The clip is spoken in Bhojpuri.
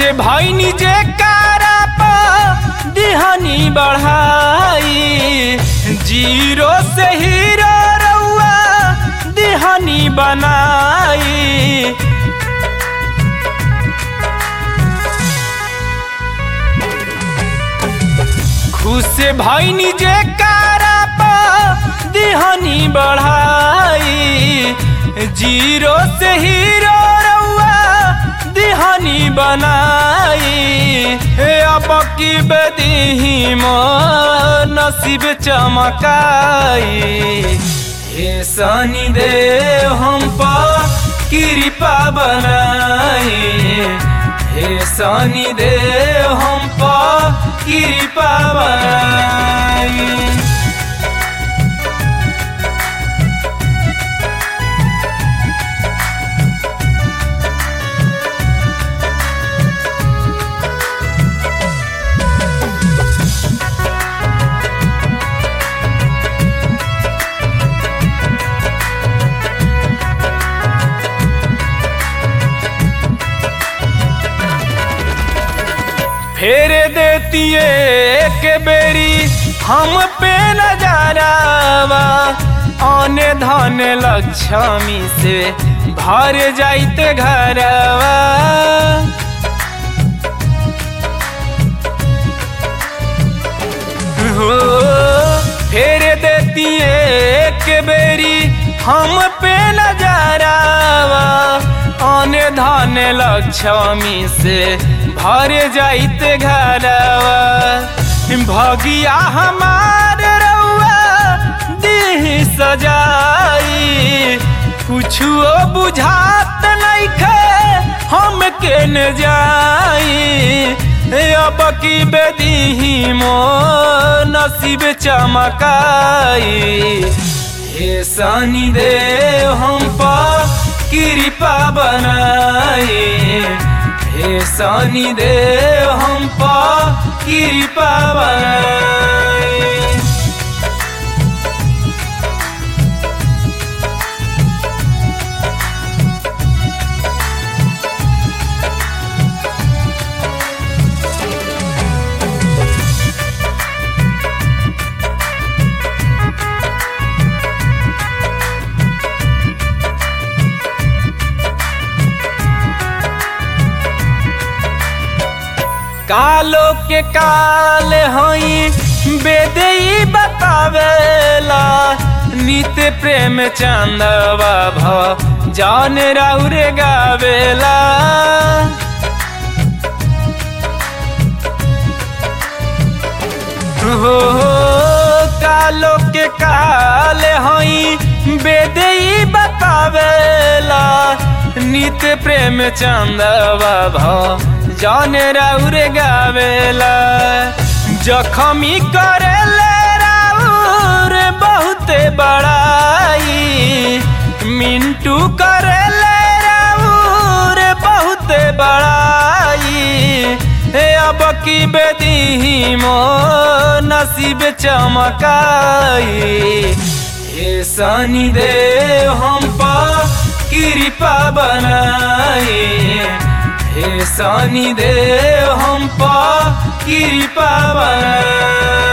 भैनी जे कारा पा दिहनी बढ़ाई जीरो से हीरो रउआ दिहनी बनाई खुश भैनी जे कारा पा दिहनी बढ़ाई जीरो से हीरो रउआ दिहनी बनाई हे अब की बदीही नसीब चमकाई हे सनी दे हम पा कृपा बनाई हे सनी दे हम पा कृपा बनाई फेर देतिए के बेरी हम पे नजारावा आने धन लक्ष्मी से भर जाइते घरवा हो फेर देतिए के बेरी हम पे नजारावा आने धन लक्ष्मी से भर जाइते घरवा भगिया हमार रउआ देह सजाई कुछो बुझात नइखे हम के न जाई अब की बेदीही मो नसीब चमकाई हे सनी दे हम पा कृपा बनाई हे सनी दे हम पा कृपा बनाई कालो के काल हई बेदई बतावेला नित्य प्रेम चंदवा भ जान राउरे गावेला हो कालो के काल हई बेदई बतावेला नित्य प्रेम चंदवा भ जान राउर गावेला जखमी करेले राउर बहुते बड़ाई मिंटू करेले राउर बहुते बड़ाई हे अब की बेदीही मो नसीब चमकाई हे सनी दे हम पा कृपा बनाई हे सनी दे हम पा कृपा बनाई